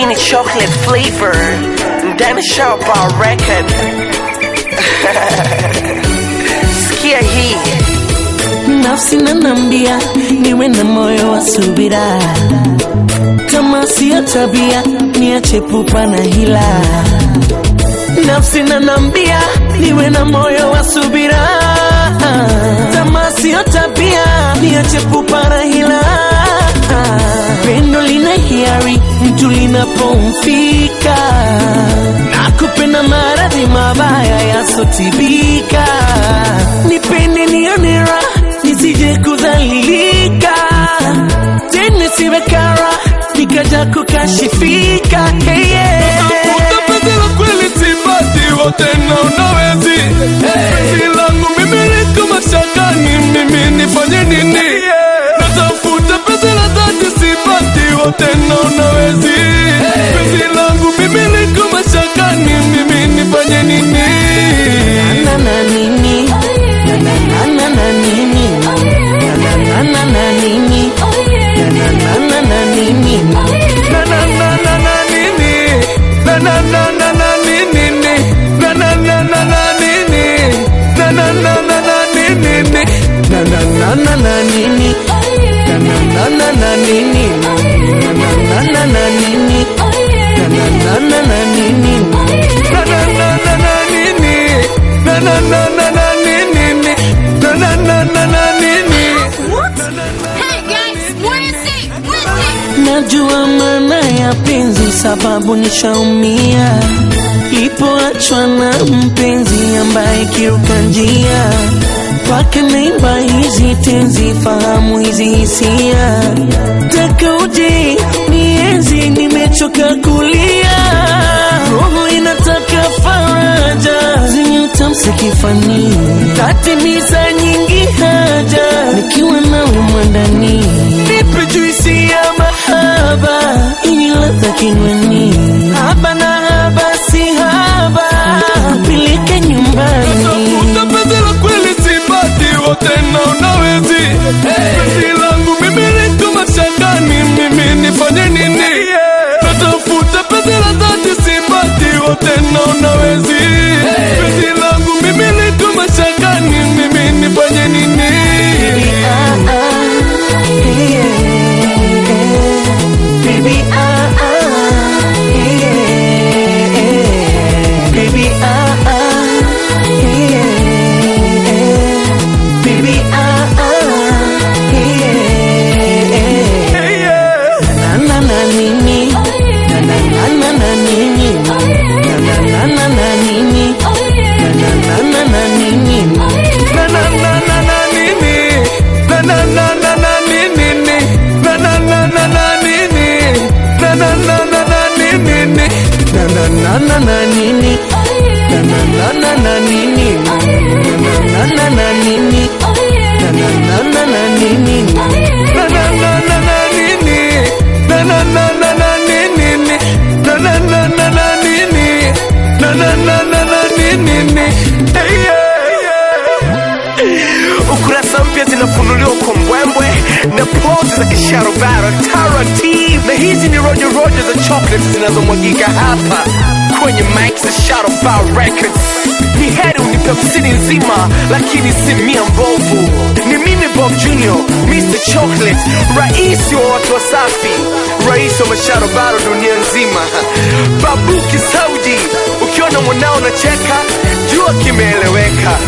hii ni chocolate flavor ndani Sharpa record sikia hii nafsi nanambia niwe na moyo wa subira, kama siyo tabia niache pupa na hila. Nafsi nanambia niwe na moyo wa subira, kama siyo tabia niache pupa na hila. Pendo lina hiari mtu linapomfika, na kupenda maradhi mabaya yasotibika. Nipende nione raha nisije kudhalilika, tena siwe kara nikaja kukashifika. Hey, yeah. Utapata la kweli sipati wote na unawezi Penzi langu mimi liko mashakani mimi nifanye nini Natafuta penzi la dhati sipati wote na unawezi Penzi langu mimi liko mashakani mimi nifanye nini Na na nini na na na na na nini na na na na na nini na na na na na nini Na na na na na nini Na na na na na nini Na na na na na nini Na na na na na nini na na na na na nini na na na na na nini na na na na na nini na na na na na nini Na na na na na nini Na na na na na nini Na na na na na nini Hey guys, what is it? What is it? Najua maana ya penzi sababu nishaumia Lipoachwa na mpenzi ambaye kiruka njia Paka naimba hizi tenzi fahamu hizi hisia Taka uje nienzi nimechoka kulia Roho inataka faraja zenye utamsi kifani Tatimiza nyingi haja nikiwa nawe mwandani Nipe juisi ya mahaba yenye ladha kinywani Haba na haba si haba Peleke nyumbani Tafuta penzi la kweli sipati wote na unawezi Penzi langu mimi liko mashakani mimi nifanye nini Natafuta penzi la dhati sipati wote na unawezi Penzi langu mimi liko mashakani mimi nifanye nini Ah, ah, yeah, yeah. Baby, ah, ah, yeah, yeah. Baby, ah, ah, yeah. Baby, ah, ah, yeah. Na na na nini, na na na na na nini, na na na na na nini, na na na na na nini. Na na na na na nini Na na na na na nini Na na na na na nini Na na na na na nini na na na na na nini na na na na na nini na na na na nini na na na na na nini Na na na na na nini Na na na na na nini Na na na na na nini Na na na na na nini Hey yeah yeah ukurasa mpya zinafunuliwa kwa mbwembwe na pozi za kisharobaro taratibu na hizi ni rojo rojo za chocolate zinazomwagika hapa kwenye mic za Sharobaro Records. Ni heri unipe msini nzima, lakini si mia mbovu. Ni mimi Bob Junior, Mr Chocolate, rais wa watu wasafi, rais wa masharobaro dunia nzima. Babu Kisaudi, ukiona mwanao nacheka, jua kimeeleweka.